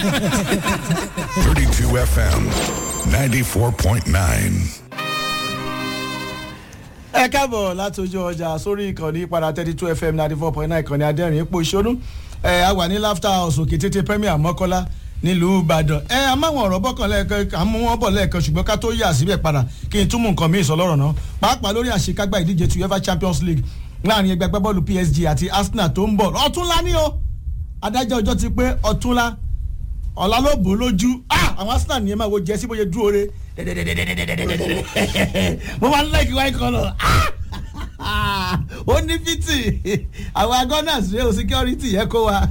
32 FM 94.9. ẹ káàbọ̀ láti ojú ọjà sórí ìkànnì padà thirty two fm ninety four point nine ìkànnì adẹ́rìn ipò ìṣonú ẹ a wà ní laughter house òkè tètè premier mọ́kọ́lá nílùú ìbàdàn ẹ a máa wọn ọ̀rọ̀ bọ́kàn lẹ́ẹ̀kan à ń mú wọn bọ̀ lẹ́ẹ̀kan ṣùgbọ́n ká tó yà síbẹ̀ padà kí n túmọ̀ nǹkan míì sọ lọ́rọ̀ náà pàápàá lórí àṣekágbá ìdíje ti uefa champions league láàrin ẹgbẹ́ agbábọ́ọ̀lù psg àti arsenal tó ń bọ̀ ọ̀túnla ní o adájọ́ ọjọ́ ti pé ọ̀túnla ọ̀la ló bò ó lójú ah àwọn arsenal nìyẹn máa wo jẹ́ sí bóyá dúró re mo máa ń lẹ́kì white colour ah ó ní fìtì àwọn agunners rẹ o security yẹ kó wa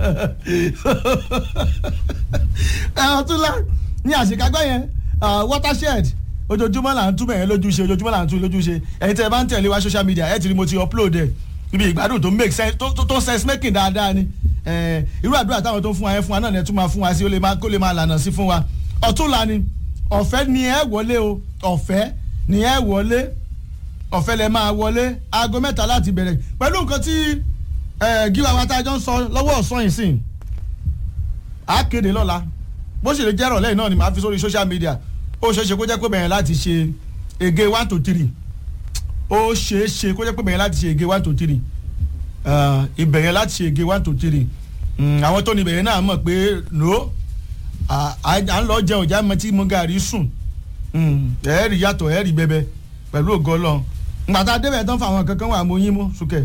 ọ̀túnla ní àṣekágbá yẹn watershed ojoojúmọ́ là ń túbọ̀ yẹn lójúṣe ojoojúmọ́ là ń tún lójúṣe ẹ̀yin tẹ́ ẹ bá ń tẹ̀lé wa social media ẹ̀ ti rí mo ti upload ẹ̀ ibi ìgbádùn tó make sense tó tó sense making dáadáa ni irú àdúrà táwọn tó ń fún wa yẹn fún wa náà ni ẹ tún máa fún wa sí ó lè máa kó lè máa lànà sí fún wa ọ̀túnla ni ọ̀fẹ́ ni ẹ wọlé o ọ̀fẹ́ ni ẹ wọlé ọ̀fẹ́ lẹ máa wọlé aago mẹ́ta láti bẹ̀rẹ̀ pẹ̀lú nǹkan tí gíwá wa tá a jọ ń sọ lọ́wọ́ ọ̀sán yìí sìn á kéde lọ́la bó ṣe lè jẹ́ ìrọ̀lẹ́ yìí náà ni màá fi sórí social media ó ṣeé ṣe kó jẹ́ pé bẹ̀rẹ̀ láti ṣe ege one to three ó ṣeé ṣe kó jẹ́ pé bẹ̀rẹ̀ láti ṣe ege one to three ìbẹ̀rẹ̀ láti ṣe ege one to three àwọn tó ní ìbẹ̀rẹ̀ náà mọ̀ pé no à ń lọ jẹ ọjà mọ tí mo gàrí sùn ẹ̀ẹ́rì yàtọ̀ ẹ̀ẹ́rì bẹbẹ pẹ̀lú ògo ọlọ́run ngbàtà débẹ̀ tán fún àwọn kankan wà mọ́ yín mú sùkẹ́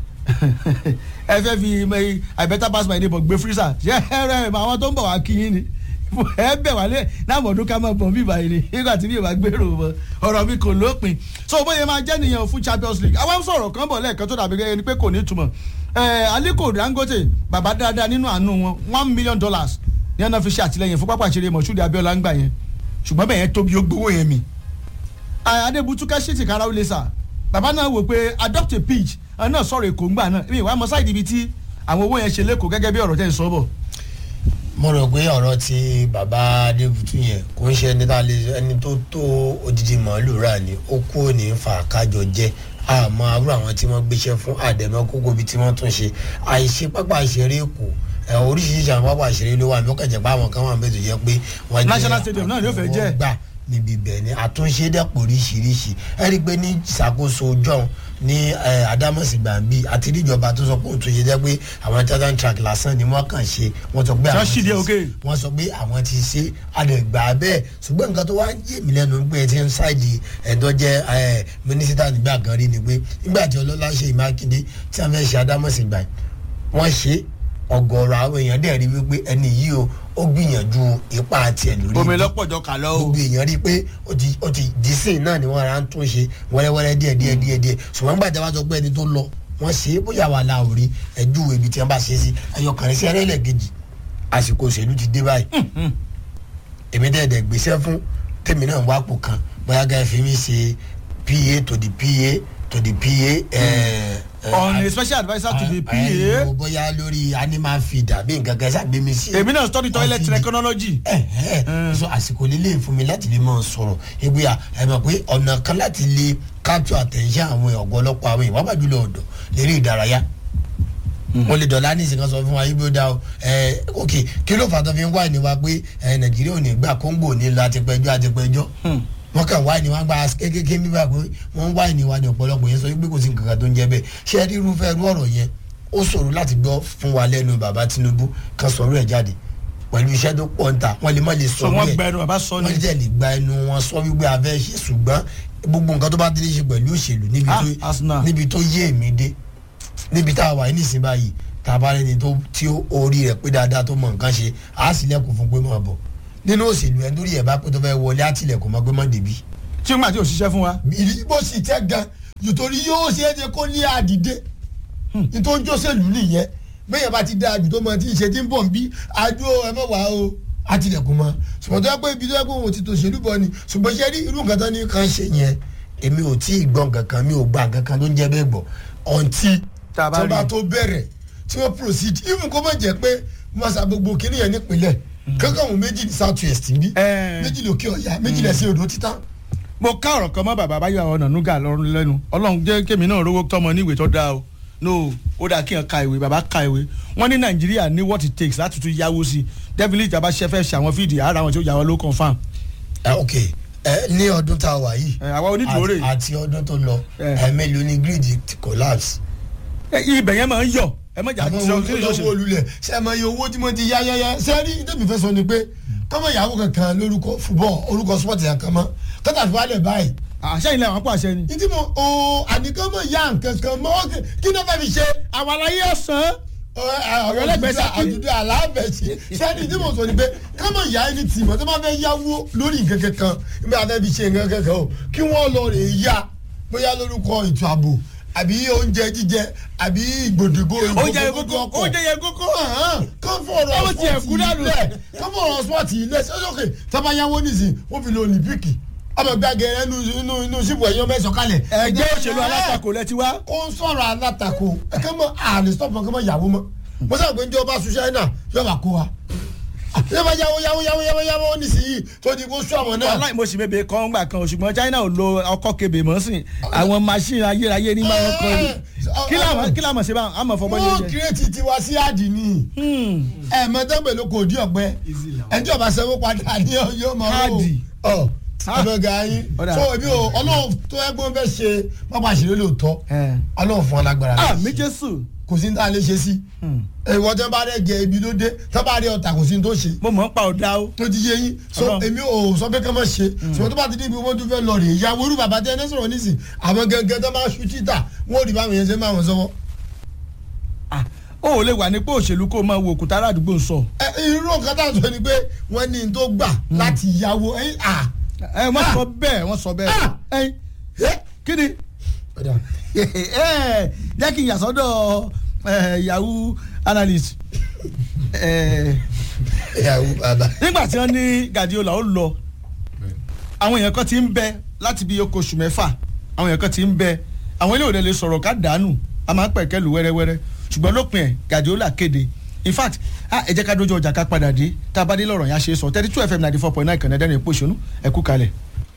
ẹ fẹ́ fi i better pass my neighbor gbé freezer ṣé ẹ rẹ àwọn tó ń bọ̀ wá kí yín ni ẹ bẹ̀ wálé náà mọ̀ọ́dún ká máa bọ̀ bíbá yìí ni nígbà tí mi ò bá gbèrò mọ́ ọ̀rọ̀ mi kò lópin so bóyá máa jẹ́ nìyẹn fún champions league àwọn sọ̀rọ̀ kan bọ̀ lẹ́ẹ̀kan tó dàbí gẹ́gẹ́ ni pé kò ní túmọ̀ aliko dangote bàbá dáadáa nínú àánú wọn one million dollars ní ẹ̀nà fi ṣe àtìlẹyìn fún pápá ìṣeré mọ̀ṣúdì abiola ń gbà yẹn ṣùgbọ́n bẹ́ẹ̀ yẹn tóbi ó gbowó yẹn mi adébútúkà ṣètì kára ó lè sà bàbá náà wò pé adopt a pitch àwọn náà sọ̀rọ̀ èkó ńgbà náà mi ìwà mọ sáìdì ibi tí àwọn owó yẹn ṣe lẹ́kọ̀ọ́ gẹ́gẹ́ bí ọ̀rọ̀ tẹ́ ń sọ bọ̀. mo rò pé ọ̀rọ̀ ti bàbá adébútú yẹn kò ń ṣe ẹni tá a lè ẹni tó tó odidi màálù rà ní ó kú òní fa kájọ jẹ àmọ́ àbúrò àwọn tí wọ́n gbéṣẹ́ fún àdẹ̀mọ́ kókó bíi tí wọ́n tún ṣe àìṣe pápá ìṣeré èkó oríṣiríṣi àwọn pápá ìṣeré ló wà ní ó kẹ̀jẹ̀ pé àwọn kan wà níbẹ̀ tó jẹ́ pé wọ́n jẹ́ national stadium náà ni ó fẹ́ jẹ́ gbà níbi ibẹ̀ ni àtúnṣe dẹ́pọ̀ oríṣiríṣi ẹ rí i pé ní ìṣàkóso john ní adamosi gbàǹbì àti níjọba tó sọ pé òtún ṣe jẹ́ pé àwọn titan track lásán ni wọ́n kàn ṣe wọ́n sọ pé àwọn ti wọ́n sọ pé àwọn ti ṣe àdẹ̀gbà bẹ́ẹ̀ ṣùgbọ́n nǹkan tó wá ń yé mi lẹ́nu pé ti ń ṣáìdì ẹ̀dọ́ jẹ́ mínísítà nígbà kan rí ni pé nígbà tí ọlọ́lá ṣe ìmákindé tí wọ́n fẹ́ ṣe adamosi gbà wọ́n ṣe ọgọrọ àwọn èèyàn dẹ̀ rí wípé ẹni yìí o ó gbìyànjú ipa àti ẹ̀ lórí omi lọ́pọ̀jọ kà lọ o gbogbo èèyàn rí i pé ó ti ó ti dísìn náà ni wọ́n ra ń tún ṣe wẹ́rẹ́wẹ́rẹ́ díẹ̀ díẹ̀ díẹ̀ díẹ̀ ṣùgbọ́n nígbà tí wọ́n sọ pé ẹni tó lọ wọ́n ṣe é bóyá wà láò rí ẹjú ibi tí wọ́n bá ṣe é sí ẹyọkànrin sí ẹrẹ́lẹ̀ kejì àsìkò òṣèlú ti dé báyìí èmi dẹ̀ dẹ̀ gbéṣẹ́ fún tèmi náà wá pò kan bóyá gáà fi mi ṣe pa to the pa to the pa on a special adviser to the ẹ pa bóyá lórí animal feed àbí nǹkan kan ṣàgbé mi sí. èmi náà study toilet technology. ẹ ẹ so àsìkò lílé fún mi láti lè máa sọ̀rọ̀ ebi à ẹ mọ̀ pé ọ̀nà kan láti lè capture attention àwọn ọ̀gọ́lọ́pọ̀ àwọn ìwà bàjúlọ ọ̀dọ̀ lérí ìdárayá wọ́n lè dọ̀lá ní ìsìnkan sọ fún wa ibi ó dá o ẹ ok kí ló fà tó fi ń wá ìníwá pé ẹ nàìjíríà ò ní gbà kóńgò ní lọ àtipẹjọ àtipẹjọ wọ́n kàn wá ìníwá gba kékeré nígbà pé wọ́n wá ìníwá ní ọ̀pọ̀lọpọ̀ yẹn sọ wípé kò sí nǹkan kan tó ń jẹ́ bẹ́ẹ̀ ṣé ẹ rí irúfẹ́ irú ọ̀rọ̀ yẹn ó ṣòro láti gbọ́ fún wa lẹ́nu bàbá tinubu kan sọ̀rọ̀ ẹ̀ jáde pẹ̀lú iṣẹ́ tó pọ̀ ń ta wọ́n lè má lè so sọ wọ́n gba ẹnu bàbá sọ wọ́n ni lè lè gba ẹnu wọn sọ wípé a fẹ́ ṣe ṣùgbọ́n gbogbo nǹkan tó bá délé ṣe pẹ̀lú òṣèlú níbi Ah, tó Arsenal. níbi tó yé èmi dé níbi tá a wà ní ìsìn báyìí tá a bá rẹni tó tí ó orí rẹ̀ pé dáadáa tó mọ nǹkan ṣe á sì lẹ́kùn fún pé máa bọ̀ nínú òṣèlú ẹ̀ lórí ẹ̀ bá pé tó fẹ́ wọlé á tilẹ̀kùn mọ́ pé má débi tí n gbà tí ò ṣiṣẹ́ fún wa. ìbò sì tẹ́ gan nítorí yóò ṣe é ṣe kó ní àdìdé nítorí jọ́sẹ̀lú nìyẹn bẹ́ẹ̀ bá ti dá àjù tó mọ tí ìṣe tí ń bọ̀ ń bí àjò ẹ mọ̀ wá o àtìlẹ̀kùn mọ́ ṣùgbọ́n tó yẹ pé ibi tó yẹ pé òun ti tòṣèlú bọ̀ ni ṣùgbọ́n ṣe rí irú nǹkan tó ní kan ṣe yẹn èmi ò tí ì gbọ́ nǹkan kan mi ò gba nǹkan kan ló ń jẹ́ bẹ́ẹ̀ gbọ́ ọ̀ǹtí Tá a bá tó bá rí. tó bẹ̀rẹ̀ tí wọ́n proceed even kó má jẹ́ pé wọ́n sa gbogbo kinní yẹn nípìnlẹ̀ kankan wọn méjì ní south west bí Eh. méjì lókè ọ̀yà méjì lẹ́sìn odò títà mo ká ọ̀rọ̀ kan mọ́ bàbá báyọ̀ ọ̀nà núgà lọ́rùn lẹ́nu ọlọ́run jẹ́ kémi náà rówó tọmọ níwèé tó dáa o no ó dáa kí n ka ìwé bàbá ka ìwé wọ́n ní nàìjíríà ní what it takes láti tún yáwó sí definitely ìjàmbá ṣe fẹ́ ṣe àwọn fídì ara àwọn tí ó yà wọ́n ló confam. ẹ ok ẹ ní ọdún tá a wà yìí ẹ, àwa onídùúró rè. àti- àti ọdún tó lọ Ẹ. ẹ mélòó ni grid ti collapse. ẹ, ibẹ̀ yẹn máa ń yọ ẹ mọ̀jà àwọn tí owó ó tó ṣe lọ́wọ́ olulẹ̀ ṣe é mọ iye owó tí mo ti yá yáyá ṣe é rí tẹ́mi fẹ́ sọ ni pé kọ́mọ ìyàwó kankan lórúkọ football orúkọ sport yẹn kan mọ́ kọ́tà fi wálẹ̀ báyìí àṣẹ ilẹ̀ àwọn pàṣẹ ni. ìdí mo o àníkọ́mọ ìyá nǹkan kan mọ́ ọ́kẹ́ kí ló fẹ́ fi ṣe àwọn aláyé ọ̀sán. ọ̀rọ̀ ẹlẹ́gbẹ̀ẹ́ Ṣakí. àdúdú aláàbẹ̀sí sẹ́ni tí mo sọ ni pé kọ́mọ ìyá ẹni tì mọ́ tó bá fẹ́ yáwó lórí nǹkan kankan nígbà tá a fẹ́ fi ṣe nǹkan kankan o kí wọ́n lọ rè é yá bóyá lórúkọ ètò ààbò àbí oúnjẹ jíjẹ àbí ìgbòdìgbò oúnjẹ yẹn kókó oúnjẹ yẹn kókó. kán fọ̀rọ̀ Káwọn tiẹ̀ kú dànù. ilẹ̀ kán fọ̀rọ̀ spọ́ọ̀tì ilẹ̀ sọ́sọ́kè tọ́ba yáwó nísìn wọ́n fi lo olympique ọmọ gbàgẹ̀rẹ̀ inú inú inú sípò ẹ̀yọ́ mẹ́sàn-án kalẹ̀. ẹgbẹ́ òṣèlú alátakò lẹ ti wá. ó ń sọ̀rọ̀ alátakò ẹ̀kẹ́ mọ́ àlè stọ́pù ẹ̀kẹ́ mọ́ yàwó mọ́ mo sábà pé njẹ́ ọba sùn ṣáínà yóò bá kó wa yóò bá yáwó yáwó yáwó yáwó yáwó nísìnyí tó di kó sún àwọn náà. aláì mo sì bèbè kan gbà kan ṣùgbọ́n China ò lo ọkọ̀ kebè mọ́ sí àwọn machine ayérayé ní máa ń kọ́ ni kí làwọn kí làwọn ṣe bá àmọ̀ fọwọ́ wọ́n yẹn jẹ. kírètì tiwa sí àdìní ẹ̀ mọ́tẹ́gbẹ̀ ló kò dí ọ̀pẹ ẹjọ́ bá sanwó padà ní yóò mọ̀ Káàdì. ọ̀ ọ̀dọ̀gà yín Ọ̀dà. so ebi o ọlọ́run tó ẹgbọ́n fẹ́ ṣe pápá ìṣeré lóòótọ́ Ẹ̀. ọlọ́run fún ọ lágbára láti àmì ṣe. Jésù kò sí ní tá a lè ṣe sí ìwọ tẹ́ bá rẹ̀ jẹ ibi ló dé tẹ́ bá rẹ̀ ọ̀tà kò sí ní tó ṣe mo mọ̀ ń pa ọ̀dà o. tó ti yé yín so Ọlọ́run. èmi ò sọ pé kí wọ́n ṣe ṣùgbọ́n tó bá ti di ibi wọ́n tún fẹ́ lọ rè é ìyàwó irú bàbá tẹ́ ẹ ní sọ̀rọ̀ nísìn àwọn gẹ́gẹ́ tó máa ṣú títà wọ́n ò rí báwọn yẹn ṣe máa wọ́n sọ́wọ́. Ah, o ò lè wà nípò òṣèlú kó o máa wo òkúta aládùúgbò ń sọ. ẹ irú nǹkan tá à ń sọ ni pé wọ́n ní n tó gbà láti yàwó ẹ̀yìn à. ẹ wọ́n sọ bẹ́ẹ̀ wọ́n sọ bẹ́ẹ̀. Ah! ẹyin kí ni ẹ jẹ́ kí n yà sọ́dọ̀ eh, yahoo analyst. Eh, yàwó bàbá. nígbà tí wọ́n ní Guardiola ó lọ àwọn èèyàn kan ti ń bẹ láti bí oko oṣù mẹ́fà àwọn èèyàn kan ti ń bẹ àwọn ilé òde lè sọ̀rọ̀ ká dànù a máa ń pẹ̀kẹ́ lù wẹ́rẹ́wẹ́rẹ́ ṣùgbọ́n lópin ẹ̀ Guardiola kéde in fact ah, ẹ jẹ́ ká dójú ọjà ká padà dé tá a bá dé lọ́rọ̀ yẹn a ṣe é sọ thirty two fm ninety four point nine kànáà dẹ́rìn èpo ìṣonú ẹ kú kalẹ̀.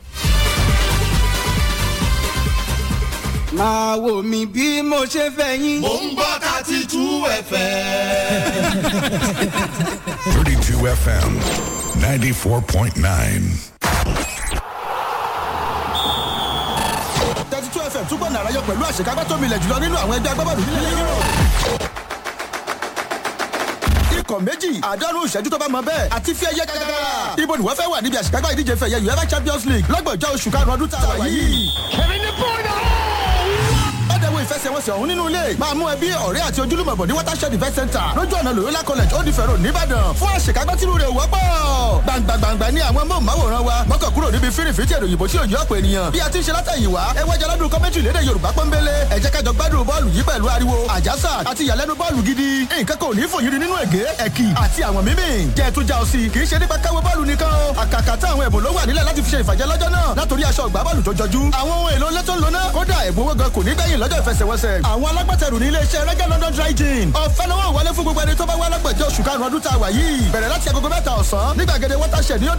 máa wò mí bí mo ṣe fẹ́ yín. Mo ń gbọ́ thirty two ẹ̀fẹ̀. 32 FM 94.9. thirty two fm túbọ̀ nàrà yọ pẹ̀lú àṣekágbá tó milẹ̀ jùlọ nínú àwọn ẹgbẹ́ agbábọ́ọ̀lù nílẹ̀ yúrò. ikọ̀ méjì àádọ́rùn ìṣẹ́jú tó bá mọ bẹ́ẹ̀ àti fi ẹyẹ gàgàgà. ibo ni wọ́n fẹ́ wà níbi àṣekágbá ìdíje fẹ̀yẹ uefa champions league lọ́gbọ̀njọ́ oṣù karùn-ún ọdún tá a wà yìí. ọ̀dẹ̀wò ìfẹsẹ̀wọnsẹ̀ ọ̀hún nínú ilé máa mú ẹbí ọ̀rẹ́ àti ojúlùmọ̀ bọ̀ ní watershed event center lójú ọ̀nà loyola college old ife road nìbàdàn fún àṣekágbá tìlú rẹ̀ wọ́pọ̀. gbàǹgbàǹgbà ní àwọn móhùnmáwòrán wa mọ́kàn kúrò níbi fírìfìtì èrò òyìnbó tí ò yí ọ̀pọ̀ ènìyàn bí a ti ń ṣe látẹ̀yìn wá ẹ wájà lọ́dún kọ́mẹ́tì lédè yorùbá pọ́nbélé ẹ jẹ́ kájọ gbádùn bọ́ọ̀lù yìí pẹ̀lú ariwo àjàsà àti ìyàlẹ́nu bọ́ọ̀lù gidi nǹkan kò ní fòyìnrì nínú ègé ẹ̀kì àti àwọn mímì jẹ́ tún já ọ sí kì í ṣe nípa káwé bọ́ọ̀lù nìkan o àkàkà tá àwọn ẹ̀bùn ló wà nílẹ̀ láti fi ṣe ìfàjẹ́ lọ́jọ́ náà látòrí aṣọ ìgbá bọ́ọ̀lù tó jọjú àwọn ohun èlò lẹ́tọ̀ lóná kódà ẹ̀bùn owó gan kò ní gbẹ̀yìn lọ́jọ́ ìfẹsẹ̀wọnsẹ̀ àwọn alágbàtẹrù ní iléeṣẹ́ rẹ́gẹ́ london dry gin ọ̀fẹ́ lọ́wọ́ wọlé fún gbogbo ẹni tó bá wá lágbàjẹ́ oṣù karùn-ún ọdún tá a wà yìí bẹ̀rẹ̀ láti agogo mẹ́ta ọ̀sán ní gbàgede watershed ní